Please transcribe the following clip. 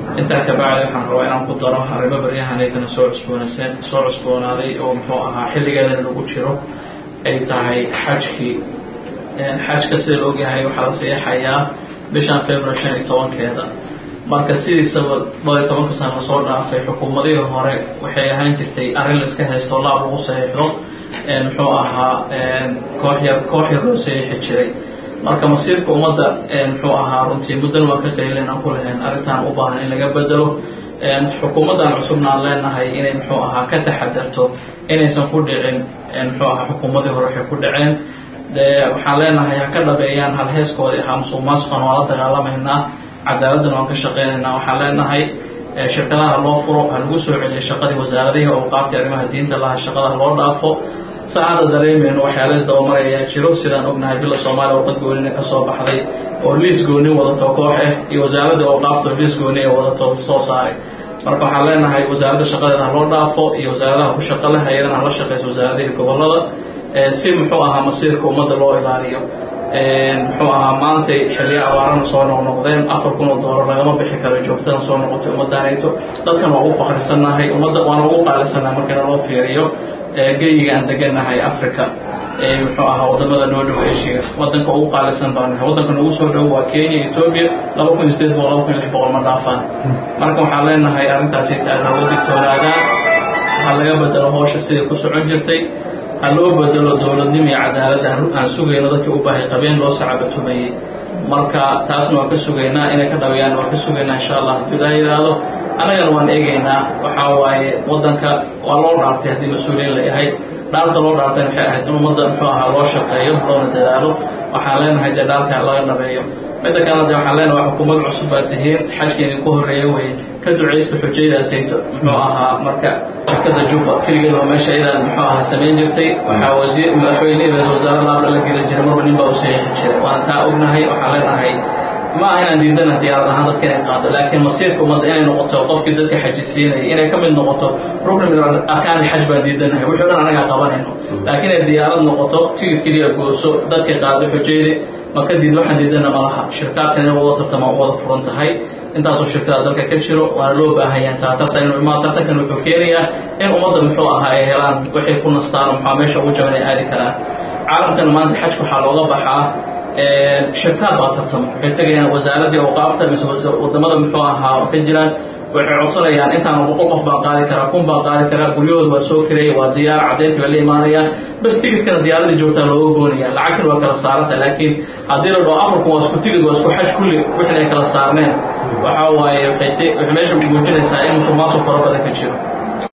intaa kabacdi waxaan rabaa inaan ku daro arrimo baryahan aykana soo cusboonayseen soo cusboonaaday oo muxuu ahaa xilligeedan lagu jiro ay tahay xajkii xajka sida la ogyahay waxaa la seexayaa bishan february shan iyo tobankeeda marka sidiisaba dhowr iyo tobanka sana lasoo dhaafay xukuumadihii hore waxay ahaan jirtay arrin la iska haysto laab lagu saxiixdo muxuu ahaa koox yar koox yar loo saxiixi jiray marka masiirka ummadda muxuu ahaa runtii muddan waan ka qeylin aan ku lahayn arrintan u baahan in laga bedelo xukuumaddan cusubna aan leenahay inay muxuu ahaa ka taxadarto inaysan ku dhicin muxuu ahaa xukuumadii hore waxay ku dhaceen dee waxaan leenahay ha ka dhabeeyaan halheeskoodii ahaa musuq maasuqan waa la dagaalamaynaa cadaaladdan waan ka shaqeynaynaa waxaan leenahay shirkadaha loo furo ha lagu soo celiyo shaqadii wasaaradihii awqaaftii arrimaha diinta laha shaqadaha loo dhaafo saacadda dareemeyno waxyaala isdabamaray ayaa jiro sidaan ognahay bila soomaaliya warqad goonina ka soo baxday oo liis gooni wadato koox ah iyo wasaaradda awqaafta oo liis gooni ee wadato soo saaray marka waxaan leenahay wasaaradda shaqadeeda ha loo dhaafo iyo wasaaradaha ku shaqa leh ayadana hala shaqeyso wasaaradihii gobolada si muxuu ahaa masiirka ummadda loo ilaaliyo muxuu ahaa maantay xilliya abaarana soo noqnoqdeen afar kun oo doolar lagama bixi karo joogtana soo noqotay ummaddaanayto dadkan waa ugu fakrisannahay ummadda waana ugu qaalisannahay markana loo fiiriyo geyiga aan deganahay africa muxuu ahaa wadamada noo dhow asia wadanka ugu qaalisan baa nahay wadanka noogu soo dhow waa kenya ethoobia laba kun iyo sideed boqol laba kun iyo lix boqol ma dhaafaan marka waxaan leenahay arrintaasi taada hawa digtoonaadaan ha laga bedelo hoosha siday ku socon jirtay ha loo bedelo dowladnimo iyo cadaaladda aan sugayno dadkii u baahay qabeen loo sacabatumayey marka taasna waan ka sugaynaa inay ka dhabeeyaan waan ka sugaynaa insha allah hadduu ilaa yidhaahdo annagana waan eegaynaa waxaa waaye waddanka waa loo dhaartay haddii mas-uuliyiin la yahay dhaarta loo dhaartay waxay ahayd in ummadda muxuu ahaa loo shaqeeyo loona dadaalo waxaan leenahay dee dhaarka laga dhabeeyo midda kalena de waxaan leenahay xukuumad cusub baa tihiin xajka idinku horreeya weye ka ducaysta xujaydaasayto muxuu ahaa marka shirkada juba keligeed waa meesha iyadaa muxuu ahaa samayn jirtay waxaa wasiir madaxweyne ra-isul wasaare laabla la geli jiray marba nin baa u saxiixi jiray waana taa ognahay waxaan leenahay ma aha inaan diidana diyaarad ahaan dadka inay qaado laakiin masiirka ummadda inay noqoto qofkii dadka xajisiinaya inay ka mid noqoto rukni min arkaani xaj baan diidanahay wixii o dhan anagaa qabanayno laakiin ay diyaarad noqoto tigid keliya gooso dadka qaado xujayde ma ka diid waxaan diidana malaha shirkaadkan in wada tartama u wada furan tahay intaasoo shirkada dalka ka jiro waana loo baahanyaa taa tartan inuu imaa tartankan wuxuu keenayaa in ummadda muxuu ahaa ay helaan waxay ku nastaan maxaa meesha ugu jaban ay aadi karaan caalamkana maanta xajka waxaa looga baxaa shirkaad baa tartamo waxay tegayaan wasaaraddii awqaafta mise wadamada muxuu ahaa ka jiraan waxay codsanayaan intaana boqol qof baan qaadi karaa kun baan qaadi karaa guryahooda waa soo kareeyay waa diyaar caddayntii bay la imaanayaan bas tigidkana diyaaradii joogtaa looga goonaya lacagtan waa kala saaranta laakiin haddii la dhaho afarkun waa isku tigid waa isku xaj kulli wixin ay kala saarneen waxaa waaye waxay meesha muujinaysaa in musuq maasuq fara badan ka jiro